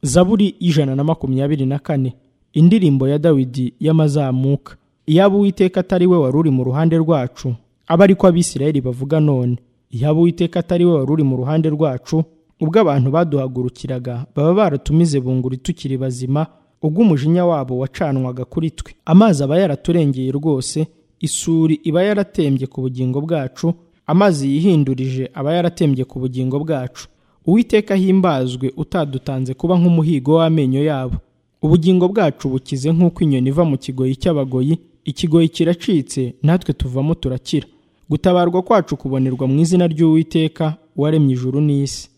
zaburi y'ijana na makumyabiri na kane indirimbo ya dawidi y'amazamuka iyaba uwiteka atari we wari uri mu ruhande rwacu aba ari ko abisirayeli bavuga none iyaba uwiteka atari we wari uri mu ruhande rwacu ubwo abantu baduhagurukiraga baba baratumize bunguri tukiri bazima ubwo umujinya wabo wacanwaga kuri twe amazi aba yaraturengeye rwose isuri iba yaratembye ku bugingo bwacu amazi yihindurije aba yaratembye ku bugingo bwacu uwiteka himbazwe utadutanze kuba nk'umuhigo w'amenyo yabo ubugingo bwacu bukize nk'uko inyoni iva mu kigoyi cy'abagoyi ikigoyi kiracitse natwe tuvamo turakira gutabarwa kwacu kubonerwa mu izina ry'uwiteka waremye ijuru n'isi